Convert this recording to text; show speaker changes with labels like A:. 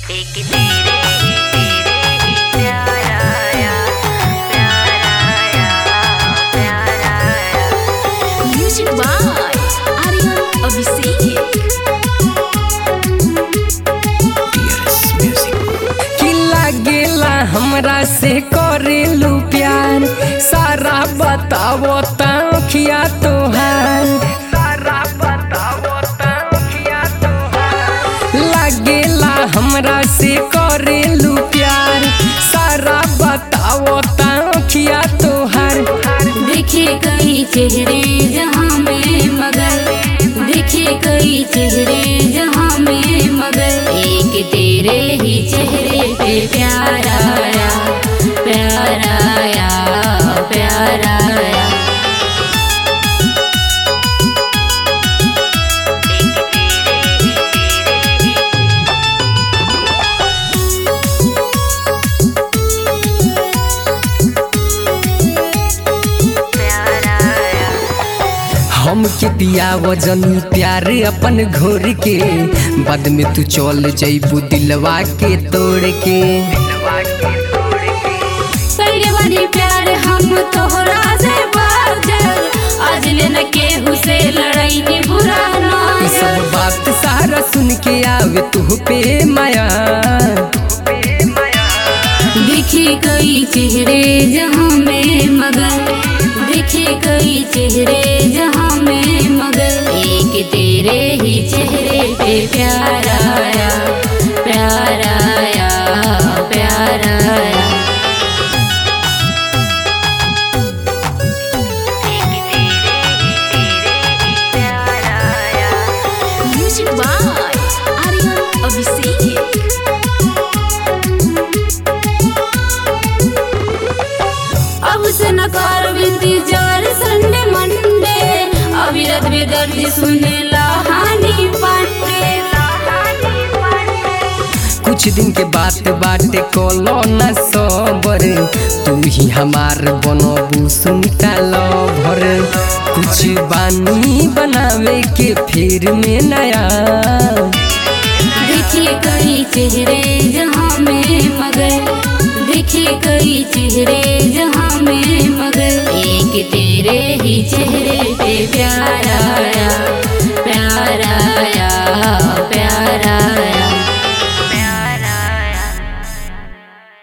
A: एक तेरे ही तेरे ही प्यार आया प्यार आया प्यार आया
B: Music by Aryan Abhishek.
C: कि लागेला हमरा से करेलू प्यार सारा बतावो तखिया तोहार सारा बतावो तखिया तोहार लागेला हमरा से करेलू प्यार सारा बतावो तखिया तोहार
D: देखे कई चेहरे जहाँ में मगर देखे कई चेहरे जहाँ में मगर एक तेरे ही चेहरे पे प्यार आया प्यार आया प्यार आया
A: एक तेरे ही तेरे ही प्यार आया
C: हम के पिया वजनी प्यार अपन घोर के बाद में तू चल जैबू दिलवा के तोड़ के
D: पहले वाली प्यार हम तोहरा से बाजल आज लेना केहू से लड़ाई नी बुरा
C: ई सब
D: ना
C: बात सारा सुन के आवे तू पे माया
D: देखे कई चेहरे जहाँ में मगर देखे कई चेहरे जहाँ में मगर एक तेरे ही चेहरे पे प्यार आया प्यार आया प्यार आया
A: एक तेरे ही तेरे ही प्यार आया
B: Music by Aryan Abhishek.
D: अब से न कर इंतजार संडे मंडे अविरत बेदर्द सुने लहानी पांडे
C: कुछ दिन के बात बाटे कोलो न सबर तू ही हमार बनबू सुनता भर कुछ बानी बनावे के फिर में नया
D: देखे कई चेहरे जहाँ में मगर देखे कई चेहरे जहाँ